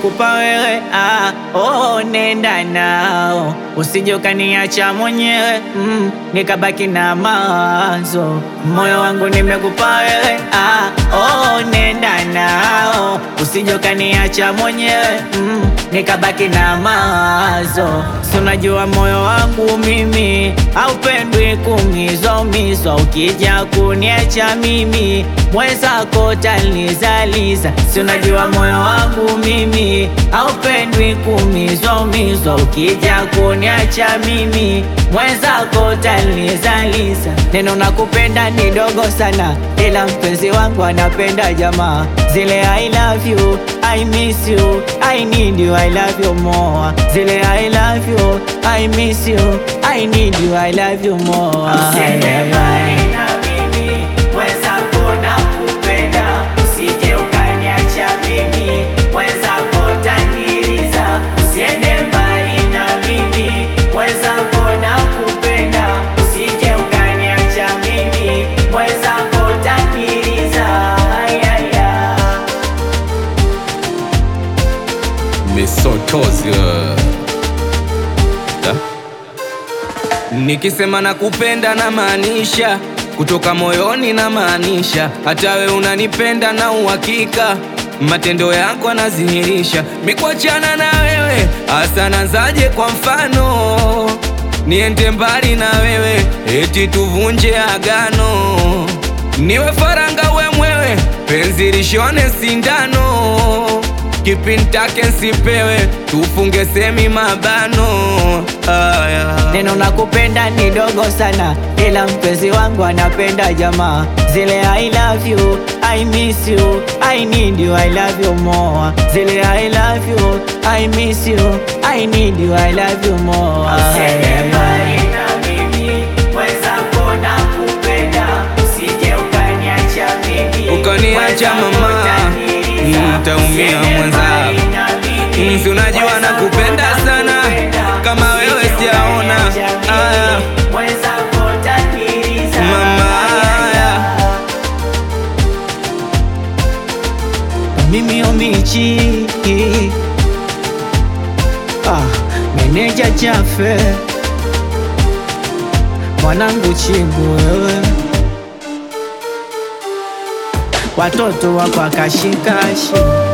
nimekupa wewe ah, oh, nenda nao usije ukaniacha mwenyewe mm, nikabaki na mawazo. Moyo wangu nimekupa wewe ah, oh, nenda nao usije ukaniacha mwenyewe mm, nikabaki na mawazo. Si unajua moyo wangu mimi haupendwi kumizwa umizwa, ukija kuniacha mimi mwenzako tanizaliza. Si unajua moyo wangu mimi haupendwi kumizwa umizwa, ukija kuniacha mimi mwenzako tanizaliza. Neno nakupenda ni dogo sana, ila mpenzi wangu anapenda jamaa zile I love you, I miss you, I need you, I love you more. Zile I love you, I miss you, I need you, I love you more. Usiende mbali na mimi, mwenzako nakupenda. Usije ukaniacha mimi, mwenzako taniliza. Usiende mbali na mimi, mwenzako nakupenda. Usije ukaniacha mimi, mwenzako taniliza. Ay, ay, ay. Misotozi Da. Nikisema nakupenda na maanisha kutoka moyoni na maanisha, hata we unanipenda na uhakika, matendo yako yanadhihirisha. Mikuachana na wewe hasa nazaje? Kwa mfano niende mbali na wewe, eti tuvunje agano, niwe faranga we mwewe, penzi lishone sindano kipintake nsipewe tufunge semi mabano aya. Neno nakupenda ni dogo sana, ila mpenzi wangu anapenda jamaa zile I love you, I miss you, I need you, I love you more. Zile I love you, I miss you, I need you, I love you more. Usiende mbali na mimi, mwenzako nakupenda. Usije ukaniacha mimi, Ukaniacha mwenzako mama, taniliza. nitaumia Usiende mwenzako. mbali na mimi, Mm, si unajua mwenzako nakupenda sana, nakupenda. kama wewe Usije sijaona. ukaniacha mimi, Aya. mwenzako taniliza. Mama, aya. Mimi omichi ah, meneja chafe mwanangu chibu wewe watoto wako akashikashi